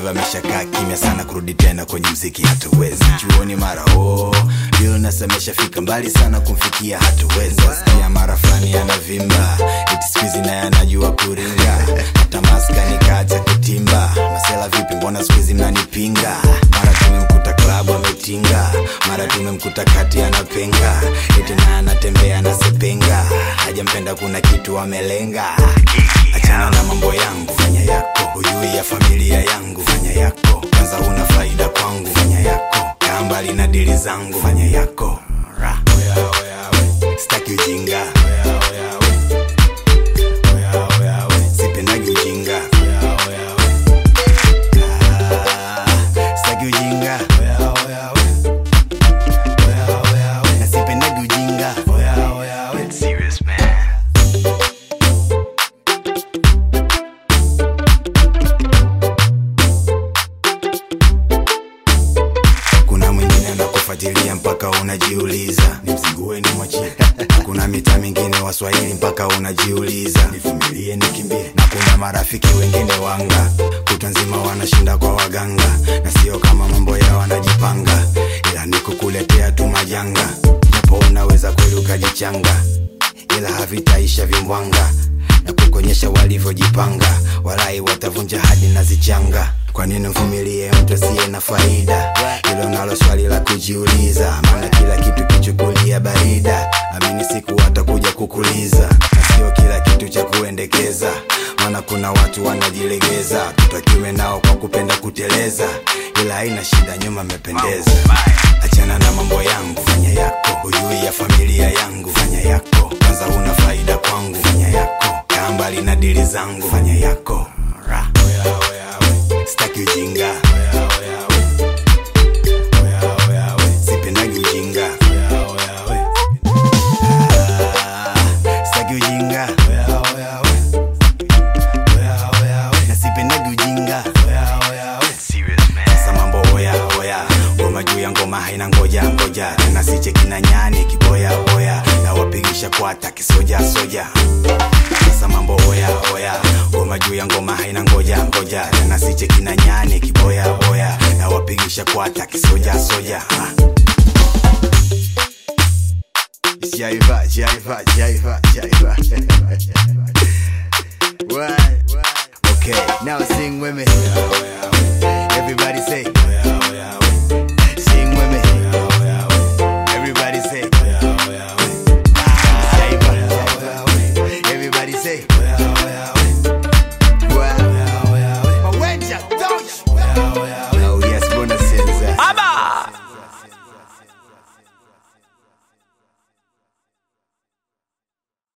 Level ameshakaa kimya sana, kurudi tena kwenye mziki hatuwezi. Chuoni mara oh, Lil Nas ameshafika mbali sana, kumfikia hatuwezi. Sikia mara fulani anavimba, eti siku hizi naye anajua kuringa, hata maskani kaacha kutimba. Masela vipi, mbona siku hizi mnanipinga? Mara tumemkuta klabu ametinga, mara tumemkuta kati anapenga, eti naye anatembea anasepenga, hajampenda kuna kitu amelenga. Achana na mambo yangu, fanya yako, hujui ya familia yangu, fanya yako, kwanza una faida kwangu, fanya yako, kaa mbali na dili zangu, fanya yako. Ra. Sitaki ujinga, sipendagi ujinga, Ah, sitaki ujinga, na sipendagi ujinga. Serious man. kuna mwingine anakufuatilia mpaka unajiuliza nimzigue ni mwachie kuna mita mingine waswahili mpaka unajiuliza nivumilie nikimbie na kuna marafiki wengine wanga kutwa nzima wanashinda kwa waganga na sio kama mambo yao wanajipanga ila ni kukuletea tu majanga japo unaweza kweli ukajichanga ila havitaisha vimbwanga na kukuonyesha walivyojipanga walai watavunja hadi na zichanga kwa nini mvumilie mtu asiye na faida hilo nalo swali la kujiuliza maana kila kitu kichukulia barida amini siku watakuja kukuliza na sio kila kitu cha kuendekeza maana kuna watu wanajilegeza tutakiwe nao kwa kupenda kuteleza ila haina shida nyuma mependeza achana na mambo yangu fanya yako hujui ya familia yangu fanya yako kwanza una faida kwangu fanya yako kaa mbali na dili zangu fanya yako Ra. sitaki ujinga sipendagi ujinga Ah, sitaki ujinga na sipendagi ujinga sasa mambo oya oya ngoma juu ya ngoma haina ngoja ngoja tena siche kina nyani kiboya boya na wapigisha kwata kisoja soja sasa mambo oya oya ngoma juu ya ngoma haina ngoja ngoja tena siche kina nyani kiboya boya na wapigisha kwata kisoja soja ha. Jaiva, jaiva, jaiva, jaiva. What? Okay, now sing with me. Everybody say. Sing with me. Everybody say. Jaiva. Everybody say.